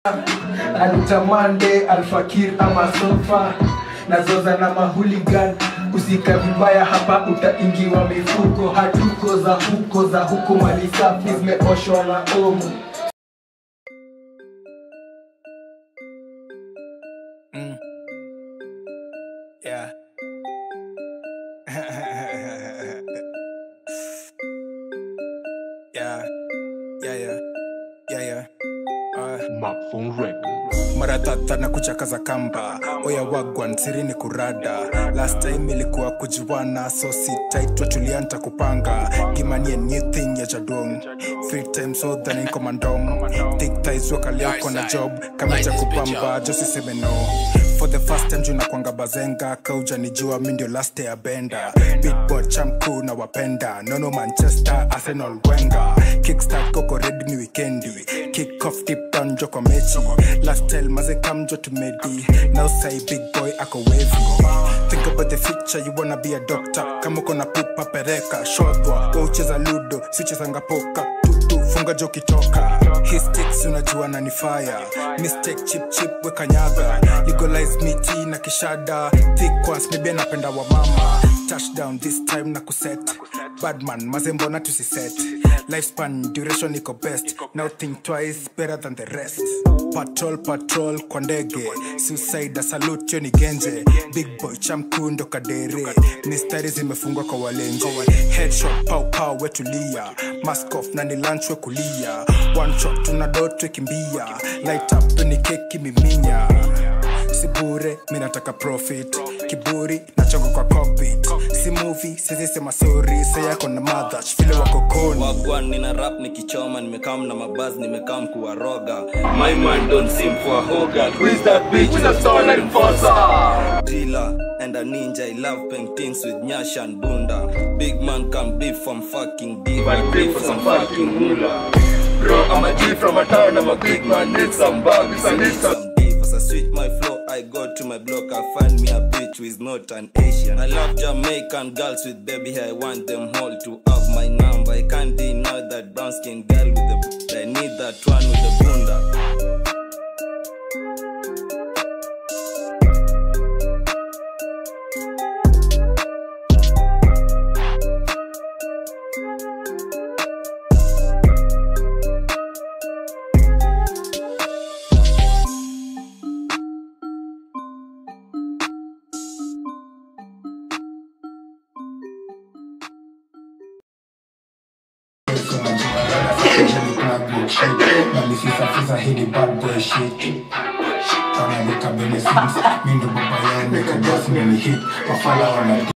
Alutamande, Alfakir ama Sofa nazoza na mahuligan usika vibaya hapa utaingiwa mifuko hatuko za huko za huko mali safi zimeoshwa na omo Mm. Yeah. yeah. Yeah, yeah. Yeah, yeah. Uh. Mapfung Records. mara tata na kuchakaza kamba oya wagwan sirini kurada last time ilikuwa kujuana so sitaitwa tulianta kupanga gimanie new thing ya jadong free time so than komandong thick ties wakaliako na job kamicha kupamba josiseme no for the first time juu nakwanga bazenga kauja nijua mi ndio last ya benda beatbot chamku na wapenda nono manchester arsenal wenga kickstart koko red ni wikendi kick off tip down jo kwa mechi lifestyle maze kamjo tumedi now say big boy ako wavy think about the future you wanna be a doctor kama uko na pupa pereka shodwa wa ucheza ludo sichezanga poka tutu funga jo kitoka histix unajua na ni fire mistake chip chip weka nyaga legalize miti na kishada thickwas maybe anapenda wa mama touchdown this time na kuset badman mazembo na tusiset lifespan duration iko best now think twice better than the rest patrol patrol kwa ndege suicide salute yo ni genje big boy chamkundo kadere mistari zimefungwa kwa walenje headshot pau pau wetulia mask off na ni lunch we kulia one shot tuna dotwe kimbia light up ni keki miminya si bure mi nataka profit kiburi nachonga kwa cockpit si movie sizisema sori sayako na madhach vile wako koni wagwan nina rap nikichoma nimekam na mabaz nimekam kuwaroga my man don't seem for a hogan who is that bitch with a stone enforcer driller and a ninja i love paintings with nyash and bunda big man can be from fucking deep but beef for some fucking moolah bro i'm a G from a town i'm a big man need some bugs i need some deep as i switch my flow i go to my block i find me a bitch who is not an asian i love jamaican girls with baby hair i want them all to have my number i can't deny that brown skin girl with the i need that one with the bunda nalisisafisa hili bad boy shit Tana nika Benny Sims, mi ndo baba yao nika gas meni hit Wafala wana